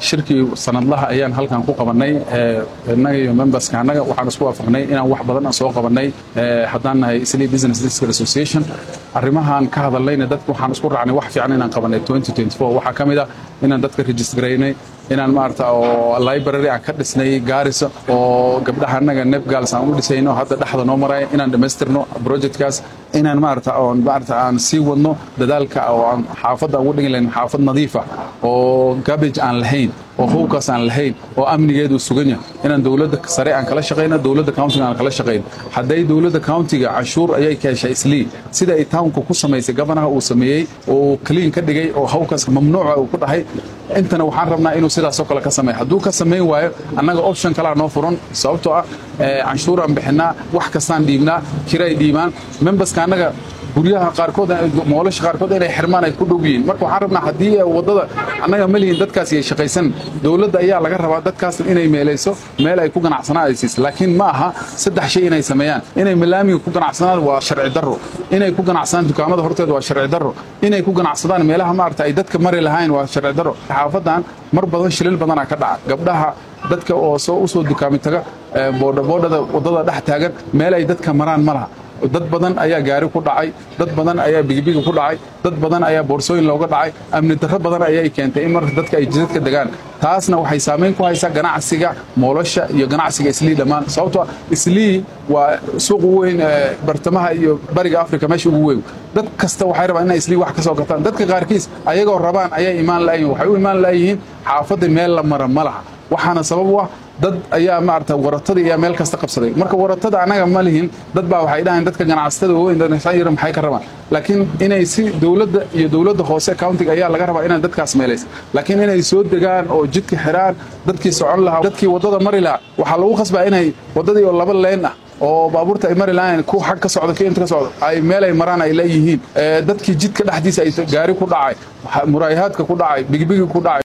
shirkii sanadlaha ayaan halkan ku qabanay innaga iyo memberska annaga waxaan isku waafaqnay inaan wax badan aan soo qabanay haddaan nahay isli business district association arrimahan ka hadalnayna dadka waxaan isku raacnay wax fiican inaan qabanay waxaa ka mid ah inaan dadka registraynay inaan maarata oo library aan ka dhisnay gaarisa oo gabdhaha annaga nebgals aan u dhisayno hadda dhexda noo maraya inaan dhammaystirno projectkaas inaan maarata oon maarata aan sii wadno dadaalka oo aan xaafadda ugu dhigi lahayn xaafad nadiifa oo garbage aan lahayn oo howkaas aan lahayn oo amnigeedu sugan yahay inaan dowladda sare aan kala shaqayno dowladda countiga aan kala shaqayno hadday dowladda countiga canshuur ayay ka heshay islii sida ay townka ku samaysay gabanaha uu sameeyey oo clean ka dhigay oo howkaas mamnuuca uu ku dhahay intana waxaan rabnaa inuu sidaasoo kale ka sameeyo hadduu ka samayn waayo annaga option kalaa noo furan sababtoo ah canshuuraan bixinaa wax kastaan dhiibnaa kiray dhiibaan memberska annaga guryaha qaarkood moolasha qaarkood inay xirmaan ay ku dhow yihiin marka waxaan rabnaa haddii waddada annaga ma lihin dadkaas ay shaqaysan dowladda ayaa laga rabaa dadkaas inay meelayso meel ay ku ganacsanaan ay siiso laakiin ma aha saddex shay inay sameeyaan inay malaamiga ku ganacsadaan waa sharci darro inay ku ganacsadaan dukaamada horteeda waa sharci darro inay ku ganacsadaan meelaha maarata ay dadka mari lahayn waa sharci darro xaafadan mar badan shilil badanaa ka dhaca gabdhaha dadka oo soo u soo dukaami taga boodhaboodhada waddada dhex taagan meel ay dadka maraan ma laha dad badan ayaa gaari ku dhacay dad badan ayaa bigibiga ku dhacay dad badan ayaa boorsooyin looga dhacay amni darro badan ayay keentay in marka dadka ay jidadka degaan taasna waxay saamayn ku haysaa ganacsiga moolosha iyo ganacsiga islii dhammaan sababtoo islii waa suuq ugu weyn bartamaha iyo bariga africa meesha ugu weyn dad kasta waxay rabaan inay islii wax ka soo gataan dadka qaarkiis ayagoo rabaan ayay imaan la'yihin waxay u imaan la'yihiin xaafadda meel la mara ma laha waxaana sabab u ah dad ayaa maarata waratadii ayaa meel kasta qabsaday marka waratada annaga ma lihin dad baa waxay dhahayn dadka ganacsatada waaweyn yar maxay ka rabaan laakiin inay si dowladda iyo dowladda hoose countiga ayaa laga rabaa inay dadkaas meelaysa laakiin inay soo degaan oo jidka xiraan dadkii socon lahaa dadkii waddada mari lahaa waxaa lagu khasbaa inay waddadii oo laba leen ah oo baabuurta ay mari lahayn ku xag ka socdo ki inta ka socdo ay meel ay maraan ay leeyihiin dadkii jidka dhexdiisa ay gaari ku dhacay muraayahaadka ku dhacay bigibigi ku dhacay